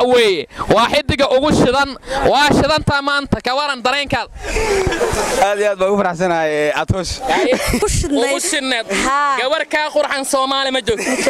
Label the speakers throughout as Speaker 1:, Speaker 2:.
Speaker 1: weeye waa xidiga ugu shidan waa shidantaa maanta ka waran dareenkaad
Speaker 2: aad iyo aad baan ugu faraxsanahay atoosh
Speaker 1: ugu shidneed gabar kaa qurxan soomaali ma joogto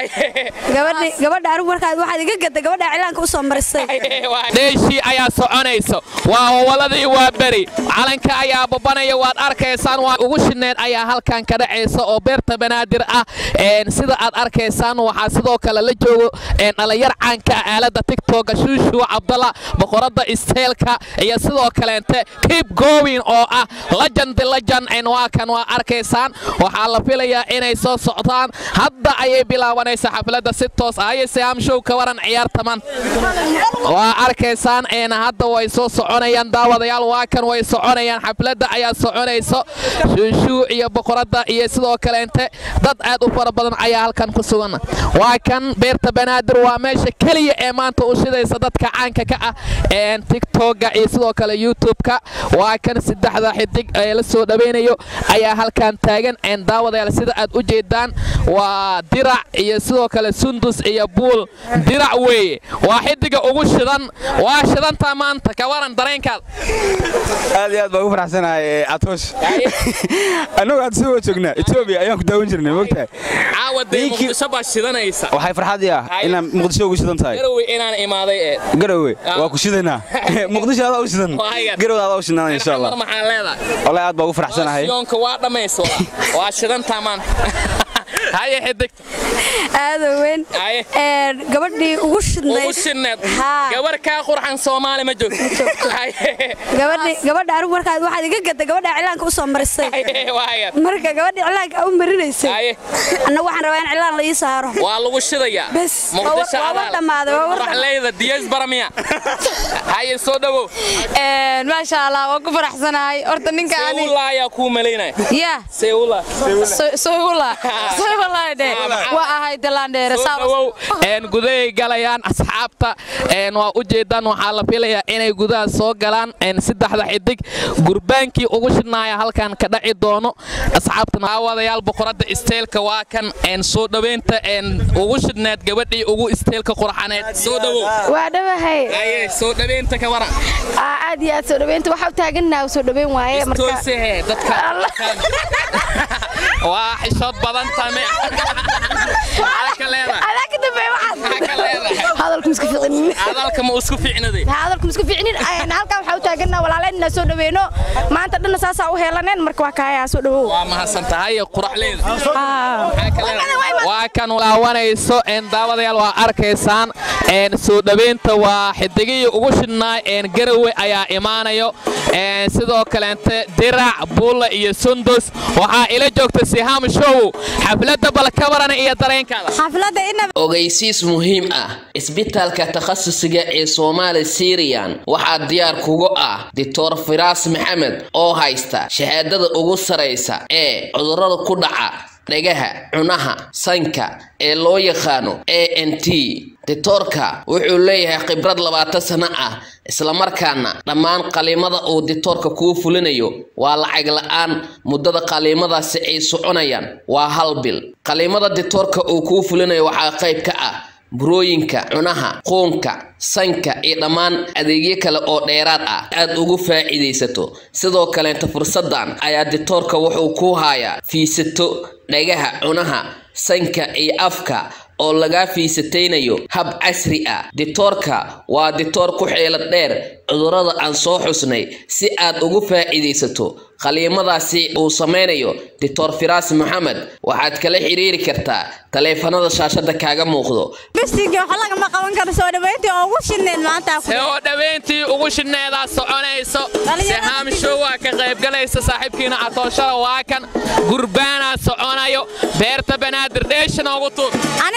Speaker 3: gabadha anigu markaad waxaad iga gada gabadha cilaanka u soo marisay
Speaker 1: dheeshii ayaa soconayso waa howaladii waa beri calanka ayaa babanaya waad arkaysaan waa ugu shidneed ayaa halkan ka dhacaysa oo beerta banaadir ah sida aad arkaysaan waxaa sidoo kale la joogo dhalinyar caanka ah aalada tigtoga shuushuwa cabdalla boqorada isteelka iyo sidoo kaleente keep going oo ah legend legend waa kan waa arkaysaan waxaa la filayaa inay soo socdaan hadda ayay bilaabanaysa xafladda si toos ah aye siyaam show ka waran ciyaartaman waa arkaysaan hadda way soo soconayaan daawadayaal waa kan way soconayaan xafladda ayaa soconayso shuushuu iyo boqorada iyo sidoo kaleente dad aad u fara badan ayaa halkan ku sugan waa kan beerta banaadir waa meesha keliya ee maanta u shidaysa dadka caanka ka ah tigtoga iyo sidoo kale youtubeka waa kan saddexda xidig ee la soo dhawaynayo ayaa halkan taagan daawadayaal sida aad u jeedaan waa dirac iyo sidoo kale sundus iyo buul dirac weeye waa xidiga ugu shidan waa shidantaa maanta ka waran dareenkaad
Speaker 2: aad iyo aad baan ugu faraxsanahay atoosh annagu hadda soo joognaa etoobiya ayaan ku daawan jirnay mogtahay
Speaker 1: caawadee muqdisho baa shidanaysa
Speaker 2: waxay farxadii ah inaad muqdisho ugu shidan tahay
Speaker 1: garowe inaan imaaday ee
Speaker 2: garowe waa ku shidaynaa muqdisho adaa u shidan garowe adaa u shidan insha allah
Speaker 1: maxaa leedahay
Speaker 2: wallahi aad baan ugu faraxsanahay
Speaker 1: yoonka waa dhammayso waa shidantaa maanta haye xidigta
Speaker 3: aado weyn gabadhii ugu shidnayd
Speaker 1: ugu shidneed gabar kaa qurxan soomaali ma joogto
Speaker 3: gabadha anigu markaad waxaad iga gada gabadha cilaanka u soo marisay marka gabadha cilaanka u marinaysay annagu waxaan rabaa in cilaan la ii saaro
Speaker 1: waa lagu shidayaa
Speaker 3: bes
Speaker 1: muqdisho
Speaker 3: waa dhammaaday
Speaker 1: waxleyda diyays baramiya haye soo dhawow
Speaker 4: maasha allah waan ku faraxsanahay horta ninka ani
Speaker 1: seula ayaa kuu malaynaya
Speaker 4: ya
Speaker 1: seula
Speaker 4: soyula soyulaade waa ahay dalandheere
Speaker 1: dhawow gudahay galayaan asxaabta waa u jeedaan waxaa la filayaa inay gudaha soo galaan saddexda xidig gurbaankii ugu shidnaaya halkan ka dhaci doono asxaabta aawadayaal boqorada isteelka waa kan soo dhaweynta ugu shidneed gabadhii ugu isteelka qurxaneed soo dhawow
Speaker 4: waa dhawahay
Speaker 1: aye soo dhaweynta ka waran
Speaker 4: aad iyo aad soo dhaweynta waxa u taagannaha soo dhaweyn waaye
Speaker 1: marka dadka waa xishood badan tame
Speaker 4: hadalku isku ficinin
Speaker 1: hadalka ma isku ficnaday
Speaker 4: hadalku isku ficinin halka waxa u taagannaha walaaleenna soo dhaweyno maanta dhanna saasaa u heelaneen marka waa kaayaa soo dhawow
Speaker 1: waa mahadsan tahay quraxleeda waa kan laawanayso daawadayaal waa arkaysaan soo dhaweynta waa xidigihii ugu shidnaa garawe ayaa imaanayo sidoo kaleente dirac buulla iyo sundus waxaa ila joogta sihaam show xafladda balkabarana iyo dareenkaada
Speaker 5: ogeysiis muhiim ah isbitaalka takhasusiga ee soomaali siriyan waxaa diyaar kugu ah doctor firaas maxamed oo haysta shahaadada ugu saraysa ee cudurrada ku dhaca dhagaha cunaha sanka ee loo yaqaano a n t ditoorka wuxuu leeyahay khibrad labaatan sano ah islamarkaana dhammaan qaliimada uu ditoorka kuu fulinayo waa lacag la-aan muddada qaliimadaasi ay soconayaan waa hal bil qaliimada ditoorka uu kuu fulinayo waxaa qayb ka ah burooyinka cunaha quunka sanka iyo dhammaan adeegyo kale oo dheeraad ah aad ugu faa'iidaysato sidoo kaleenta fursadan ayaa ditoorka wuxuu ku hayaa fiisato dhagaha cunaha sanka iyo afka oo lagaa fiisataynayo hab casri ah ditoorka waa ditoor ku xeelad dheer cudurrada aan soo xusnay si aad ugu faa'iidaysato qaliimadaasi uu samaynayo dictor firaas maxamed waxaad kala xiriiri kartaa taleefanada shaashada kaaga muuqdo
Speaker 1: soo dhaweyntii ugu shidneedaa soconayso sihaam show waa ka qaybgalaysa saaxiibkiina atooshada waa kan gurbaanaa soconayo beerta banaadir dheesha noogu tuur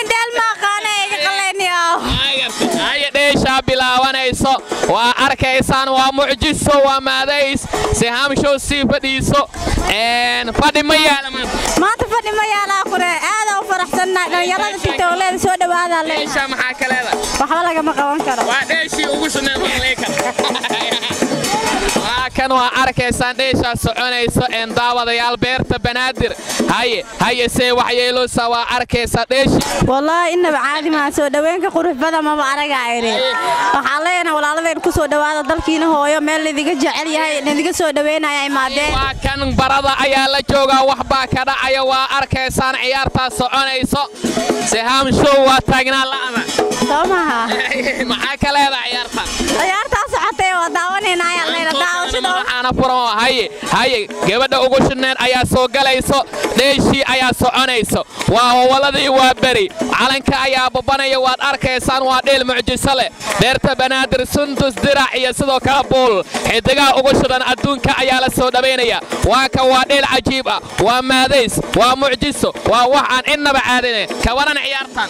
Speaker 1: haya dheeshaa bilaabanayso waa arkaysaan waa mucjiso waa maadays sihaam show sii fadhiiso fadhi ma yaala
Speaker 3: maanta fadhi ma yaalaa qure aada u faraxsannahay dhallinyarada si towleeda soo dhawaada
Speaker 1: dheeshaa maxaa ka leedahay
Speaker 3: waxba lagama qaban karo
Speaker 1: waa dheeshii ugu shidneed waa kan kan waa arkaysaan dheeshaa soconayso een daawadayaal beerta banaadir haye haye see waxyeeloosa waa arkaysaa dheeshi
Speaker 4: wallaahi innaba caadi maa soo dhaweenka qurux badan maba aragayni waxaan leenahay walaaladeen ku soo dhowaada dalkiina hooyo meel laidiga jecel yahay laidiga soo dhaweynaya imaadeen
Speaker 1: waa kan barada ayaa la joogaa waxbaa ka dhacaya waa arkaysaan ciyaartaa soconayso sehaam show waa taagnaa la'ama
Speaker 4: soo maha
Speaker 1: maxaa ka leedaha ciyaartan
Speaker 4: ciyaartaa socotay waa daawanaynaayaan leyna daawashada
Speaker 1: waxaana furan oo haye haye gabadha ugu shidneed ayaa soo galayso dheeshii ayaa soconayso waa howaladii waa beri calanka ayaa babanaya waad arkaysaan waa dheel mucjiso leh beerta banaadir sundus dirac iyo sidoo kale buul xidigaha ugu shidan adduunka ayaa la soo dhawaynaya waa kan waa dheel cajiib ah waa maadays waa mucjiso waa wax aan innaba caadine kawaran ciyaartan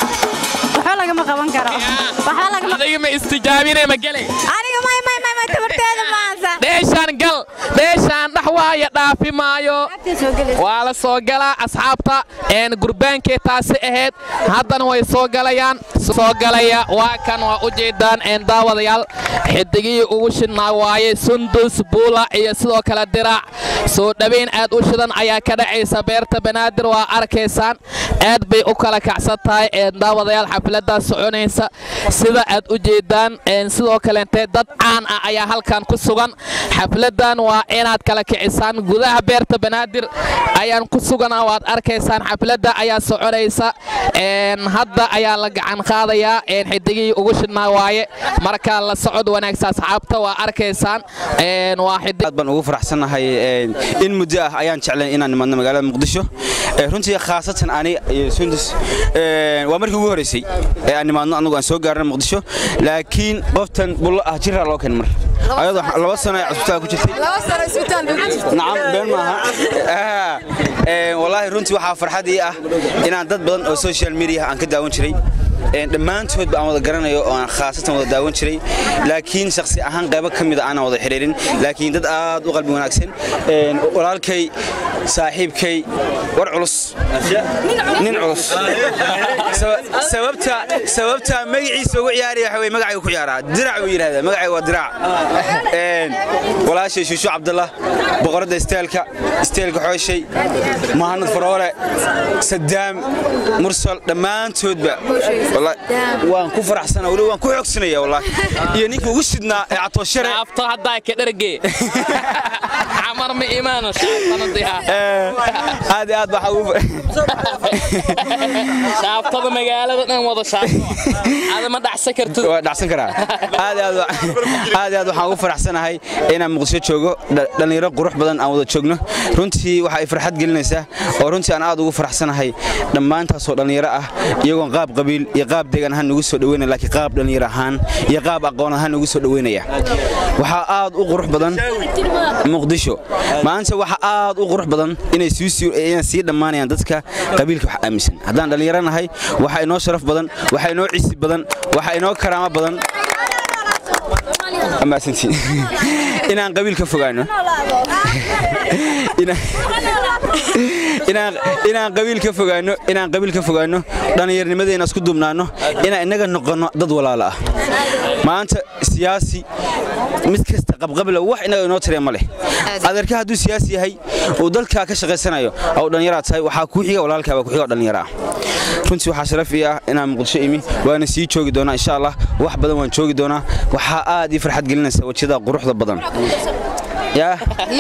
Speaker 4: waxba lagama qaban karo waxba lagama
Speaker 1: adiga ma istijaabine ma gelay
Speaker 4: aniga may may may may tabarteeda maansa
Speaker 1: dheeshaan gal dheeshaan dhax waaya dhaafi maayo waa la soo galaa asxaabta een gurbaankee taasi ahayd haddana way soo galayaan soo galaya waa kan waa u jeedaan een daawadayaal xidigihii ugu shidnaa waaye sundus buula iyo sidoo kale diraac soo dhowayn aad u shidan ayaa ka dhacaysa beerta banaadir waa arkaysaan aad bay u kala kacsan tahay een daawadayaal xafladdaa soconaysa sida aad u jeedaan een sidoo kaleente dad caan ah ayaa halkan ku sugan xafladdan waa inaad kala kicisaan gudaha beerta banaadir ayaan ku suganaa waad arkaysaan xafladda ayaa soconaysa een hadda ayaa la gacan qaadayaa een xidigihii ugu shidnaa waaye marka la socod wanaagsa asxaabta waa arkaysaan een waa xidig
Speaker 2: aad baan ugu faraxsanahay in muddo ah ayaan jeclayn inaan nimadno magaalada muqdisho runtii khaasatan ani iyo sundus waa markii ugu horeysay ee aan nimaadno anagu aan soo gaarna muqdisho laakiin qoftan bullo ah jiraa loo keen mar ayadoo laba sano ay cusbitaal ku jirtay nacam been maaha wallaahi runtii waxaa farxad ii ah inaan dad badan oo social media aan ka daawan jiray dhammaantoodba aan wada garanayo oo aan khaasatan wada daawan jiray laakiin shakhsi ahaan qaybo ka mida aanan wada xidhiirin laakiin dad aad u qalbi wanaagsan walaalkay saaxiibkay war culus nin culus sababta sababta magaciisa ugu ciyaaraya waxa weye magacaygu ku ciyaaraa dirac buu yidhahdaa magacayga waa dirac walaashay shuushu cabdallah boqoradda isteelka isteelka xooshay muhanad faroole sadaam mursal dhammaantoodba waan ku faraxsana weli waan ku xoogsanaya wallaahi iyo ninkii ugu shidnaa ee catooshare
Speaker 1: afto haddaa ka dherge xamar ma imaano shaaftanadiha
Speaker 2: aad iyo aad waxaa ugu
Speaker 1: shaaftada magaalada dhan wada shaafto ada ma dhacsan kartid
Speaker 2: waa dhacsan karaa aad iyo aad aad iyo aad waxaan ugu faraxsanahay inaan muqdisho joogo dhallinyaro qurux badan aan wada joogno runtii waxa ay farxad gelinaysaa oo runtii aan aad ugu faraxsanahay dhammaantaasoo dhallinyaro ah iyagoon qaab qabiil iyo qaab deegaan ahaan nugu soo dhaweynaya laakiin qaab dhallinyaro ahaan iyo qaab aqoon ahaan nugu soo dhaweynaya waxaa aad u qurux badan muqdisho maanta waxa aad u qurux badan inay sii dhammaanayaan dadka qabiilka wax aaminsan haddaan dhallinyaro nahay waxa inoo sharaf badan waxa inoo cisi badan waxa inoo karaamo badan inaan qabiil ka fogaano inaan qabiil ka fogaano inaan qabiil ka fogaano dhallinyarnimadeena isku duubnaano inaan innaga noqonno dad walaala ah maanta siyaasi mid kasta qabqabla wax innaga inoo tiree ma leh adeerka hadduu siyaasi yahay uu dalkaa ka shaqaysanayo oo dhallinyaraad tahay waxaa kuu xiga walaalkaa baa ku xiga oo dhallinyaro ah runtii waxaa sharaf ii ah inaan muqdisho imi waana sii joogi doonaa insha allah wax badan waan joogi doonaa waxaa aad ii farxad gelinaysa wejiyada quruxda badan yaa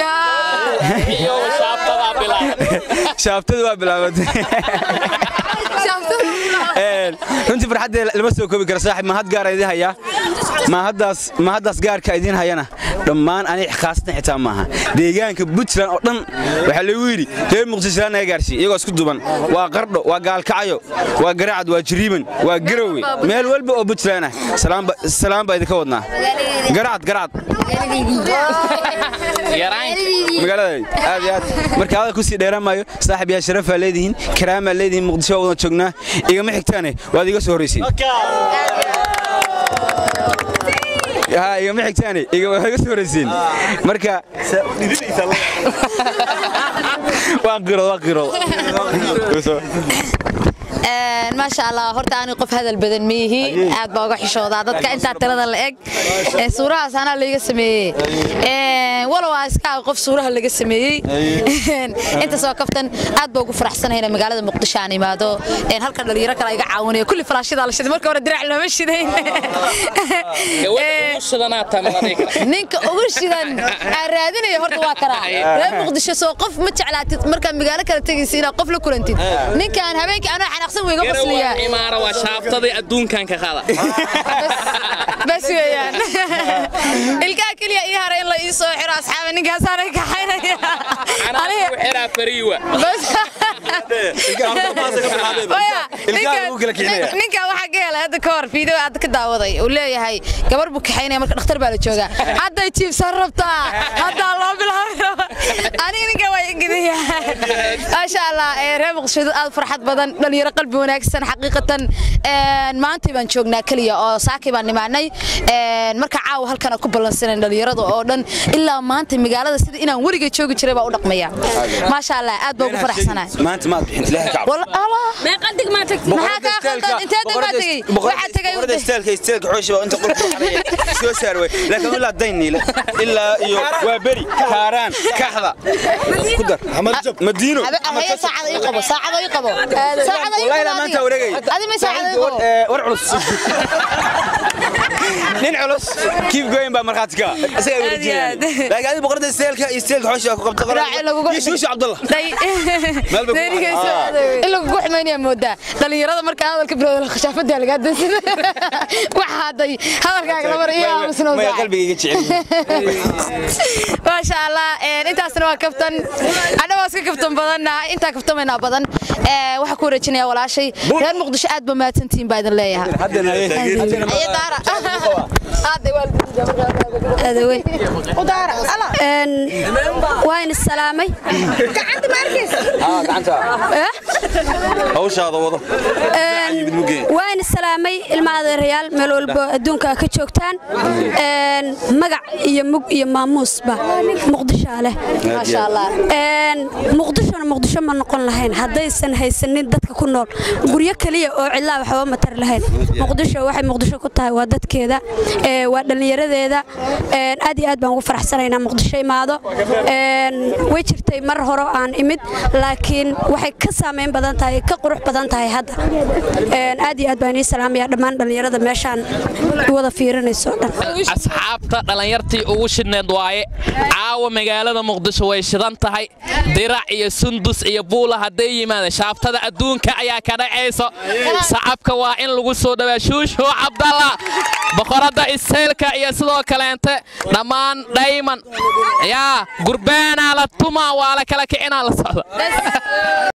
Speaker 2: shaabtada waa bilaabatay runtii farxaddee lama soo koobi kara saaxib mahad gaara idiin hayaa mahaddaas mahaddaas gaarka idiin hayana dhammaan aniga khaasatan xitaa maaha deegaanka puntland oo dhan waxaa lagu yidhi reer muqdisholaan naga gaarsiiy iyagoo isku duban waa qardho waa gaalkacyo waa garaacad waa jiriiban waa garowe meel walba oo puntland ah salaam baa idinka wadnaa garacad garacad magaalada aad iyo aad marka adag kusii dheeraan maayo saaxib yaa sharafaa leedihiin karaamaa leedihiin muqdisho waa wada joognaa igama xigtaane waad iga soo horraysiin igama xigtaane iga soo horraysiin marka waan qirood waan qirood
Speaker 6: maasha allah horta ani qof hadal badan miihi aad baa uga xishoodaa dadka intaa tirada la eg suurahaas anaa layga sameeyey walow aa iska ah qof suuraha laga sameeyey intaas oo kaftan aad baa ugu faraxsanahay inay magaalada muqdisho aan imaado halkan dhalinyaro kale iga caawinaya kulli falaashyada la shiday marka hore dirac looma shidayn ninka ugu shidan aan raadinayo horta waa karaa reer muqdisho soo qof ma jeclaatid markaa magaalo kale tegaysa inaad qof la kulantid ninkaan habeenkii anoo xanaaqsan weyga qosliyaa
Speaker 1: imaara waa shaaftadii adduunkan ka qada
Speaker 6: bas weeyaan ilkaha keliya ii haray in la ii soo xiro asxaaba ninkaasaanay kaxaynaya ninka waxaa ka helay hadda ka hor fiideo hadda ka daawaday uu leeyahay gabar buu kaxaynaya marka dhakhtar baa la joogaa hadday jiibsan rabtaa haddaa loo bilaabayo aniga ninka waa ingidaya maasha allah reer muqdisho dad aad farxad badan dhalinyaro qalbi wanaagsan xaqiiqatan maantay baan joognaa keliya oo saakay baan nimaanay marka caawa halkana ku ballansanan dhalinyarada oo dhan ilaa maanta magaalada sida inaan weliga joogi jiray baa u dhaqmaya maasha allah aad baa ugu faraxsanahay
Speaker 2: maanta maad bixin ilaahay ka
Speaker 6: maxaa kaa qaldan intee deg baa tegey waxaa tegay
Speaker 2: boqorada isteelka isteelka xooshi baa inta qolka soo saar way laakiin ilaa dayniile ilaa iyo waa beri kaaraan kaxda ku dar madiino
Speaker 6: haye saacada ii qabo saacada ii qabo saacada ii
Speaker 2: wallahi ilaa maanta wareegay
Speaker 6: adi ma saacada ii qabo
Speaker 2: war culus nin culus kiif goyn baa markhaati ka isaga wareejinaya laakiin adiga boqorada isteelka iyo isteelka xooshi baa ku qabta
Speaker 6: Raaci lagugu
Speaker 2: iyo shuushu cabdallah
Speaker 6: in lagugu xumaynaya moodaa dhalinyarada markaa hadalka bilowda khashaafadaa lagaa dansan waxa hadday hadalkaaga lamar iyo aamusnoo
Speaker 2: maya qalbigayga jecel
Speaker 6: maasha allah intaasna waa kaftan anna waa iska kaftan badanna intaa kaftamaynaa badan waxaa ku wareejinaya walaashay reer muqdisho aad ba mahadsantihiin baa idin leeyahay
Speaker 3: waan isalaamay
Speaker 2: hawshaada wado
Speaker 3: waan isalaamay ilma adeerayaal meel walbo adduunka ka joogtaan magac iyo mug iyo maamuusba muqdishaa leh
Speaker 6: maasha allah
Speaker 3: muqdishona muqdisho ma noqon lahayn haddaysan haysanin dadka ku nool guryo keliya oo cidlaa waxba matar lahayn muqdisho waxay muqdisho ku tahay waa dadkeeda waa dhallinyaradeeda aad iyo aad baan ugu faraxsanaynaa muqdisho imaado way jirtay mar hore aan imid laakiin waxay ka saamayn badan tahay ka qurux badan tahay hadda aad iyo aad baan ii salaamaya dhammaan dhallinyarada meeshaan wada fiirinayso dhan
Speaker 1: asxaabta dhallinyartii ugu shidneed waaye caawa magaalada muqdisho way shidan tahay dirac iyo sundus iyo buula hadday yimaadeen shaaftada adduunka ayaa ka dhacayso sacabka waa in lagu soo dhawaa shuushu cabdalla boqoradda iseylka iyo sidoo kaleente dhammaan dhayman yaa gurbaanaa la tumaa waa la kala kicinaa la socda